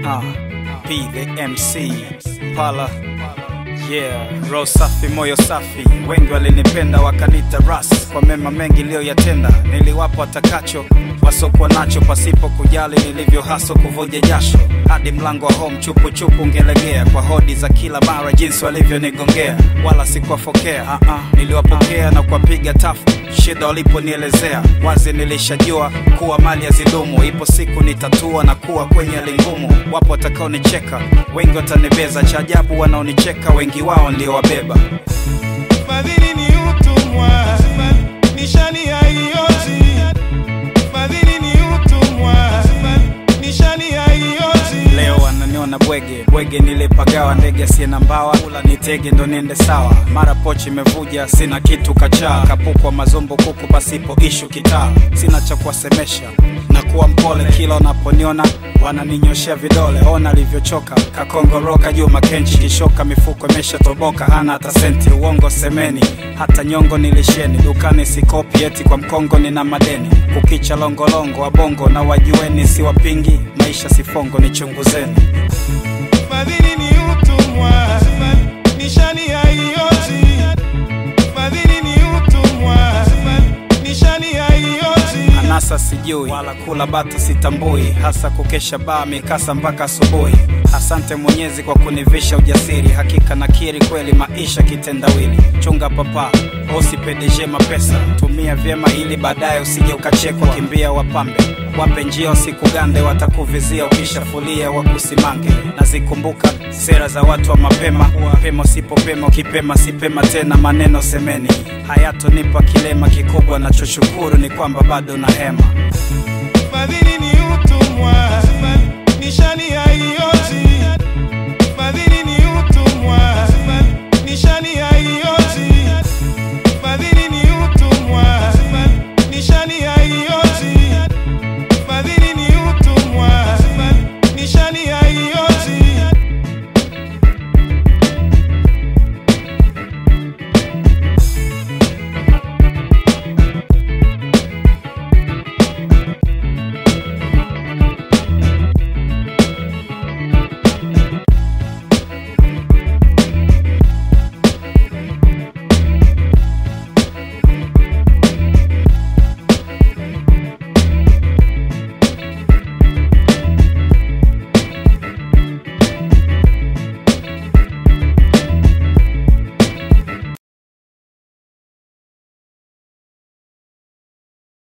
Uh, P the MC Pala Yeah, roho safi, moyo safi, wengi walinipenda wakanita ras kwa mema mengi niliyoyatenda. Niliwapa watakacho wasokuwa nacho, pasipo kujali nilivyo haso kuvuja jasho, hadi mlango wa home chupu chupu ungelegea kwa hodi za kila mara, jinsi walivyonigongea, wala sikuwafokea. Uh -uh, niliwapokea na kuwapiga tafu shida waliponielezea wazi, nilishajua kuwa mali hazidumu. Ipo siku nitatua na kuwa kwenye hali ngumu. Wapo watakaonicheka, wengi watanibeza. Cha ajabu wanaonicheka, wengi wao niliowabeba. Fadhili ni utumwa, nishani haiozi. Fadhili ni utumwa, nishani haiozi. Leo wananiona bwege bwege, nilipagawa ndege asiye na mbawa, kula nitege ndo niende sawa. Mara pochi imevuja, sina kitu kachaa, kapukwa mazumbu kuku pasipo ishu kitaa. Sina cha kuwasemesha na kuwa mpole, kila wanaponiona wananinyoshea vidole. Ona alivyochoka kakongoroka juu makenchi, kishoka mifuko imeshatoboka, hana hata senti. Uongo semeni, hata nyongo nilisheni, dukani sikopi, eti kwa mkongo nina madeni. Kukicha longolongo wabongo na wajueni, siwapingi maisha sifongo, nichunguzeni. Fadhili ni utumwa, nishani haiozi. Fadhili ni utumwa, nishani haiozi. Anasa sijui wala kula bata sitambui, hasa kukesha baa mikasa mpaka asubuhi. Asante Mwenyezi kwa kunivisha ujasiri, hakika nakiri kweli maisha kitendawili. Chunga papa usipedeshe mapesa, tumia vyema ili baadaye usije ukachekwa. Kimbia wapambe wape njia usikugande, watakuvizia ukishafulia wakusimange. Nazikumbuka sera za watu wa mapema, pema usipopema, ukipema sipema tena. Maneno semeni hayatonipa kilema kikubwa, nachoshukuru ni kwamba bado na hema. Fadhili ni utumwa, nishani